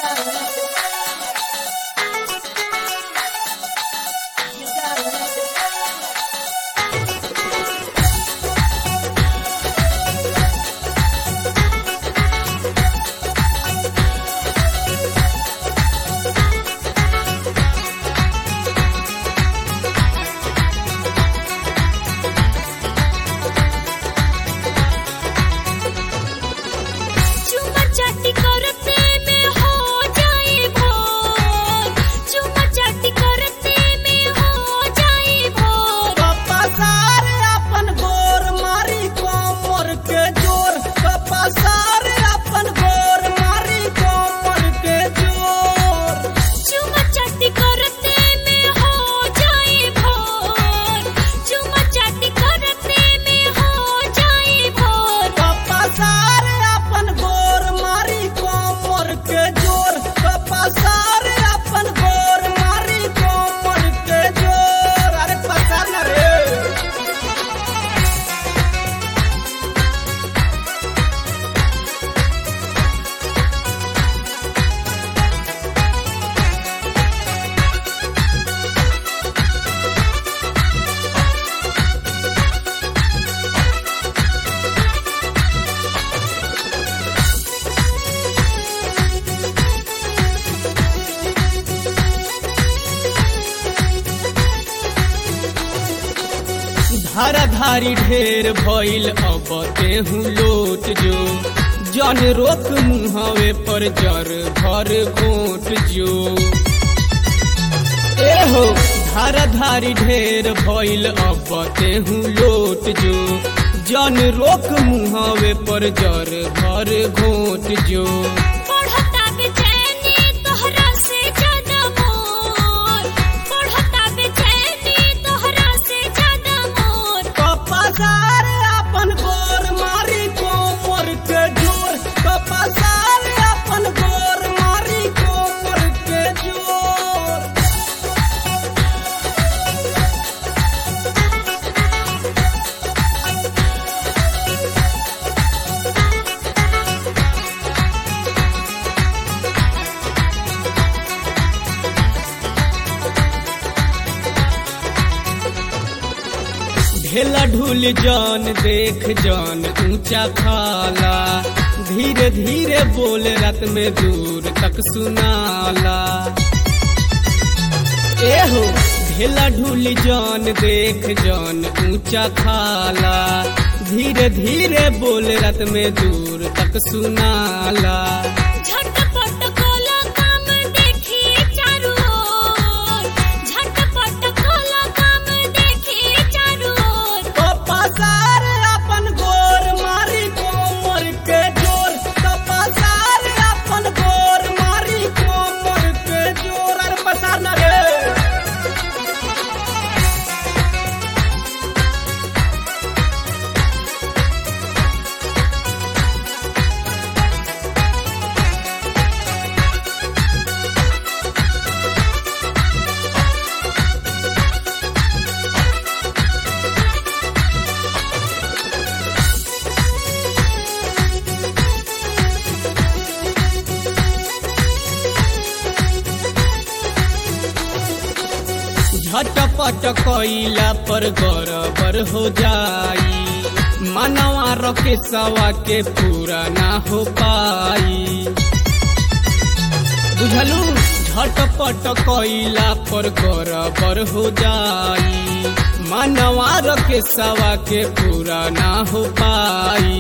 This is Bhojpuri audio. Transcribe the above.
चुमा चाटी करते में हो जाए भोर चुमा चाटी करते में हो जाए भोर कपासार अपन गोर मारी कोमर के जोर कपासार अपन गोर मारी कोमर के जोर चुमा चाटी करते में हो जाए भोर चुमा चाटी करते में हो जाए भोर कपासार अपन गोर मारी कोमर के जोर कपासार अपन गोर मारी कोमर के जोर अरे पसार ना रे धारा धारी ढेर भइल अब तेहू लोट जो जन रोक मुहावे पर जर भर घोट जो एहो धारा धारी ढेर भइल अब तेहू लोट जो जन रोक मुहावे पर जर भर घोट जो पढ़ता बेचैनी तोहरा से ज्यादा मोर पढ़ता बेचैनी तोहरा से ज्यादा मोर कपासार अपन गोर मारी कोमर के जोर कपासार अपन गोर मारी कोमर के जोर ढेला ढूल जान देख जान ऊंचा खाला धीरे धीरे बोल रत में दूर तक सुनाला एहो ढेला ढूल जान देख जान ऊंचा खाला धीरे धीरे बोल रत में दूर तक सुनाला झटपट कोला काम देखी चारू ओर झटपट कोला काम देखी चारू ओर कपासार अपन गोर मारी कोमर के जोर कपासार अपन गोर मारी कोमर के जोर अरे पसार ना रे झटपट कैला पर गड़बड़ हो जाई मनवा रखे सवा के पूरा ना हो पाई बुझलू झटपट कैला पर गड़बड़ हो जाई मनवा रखे सवा के पूरा ना हो पाई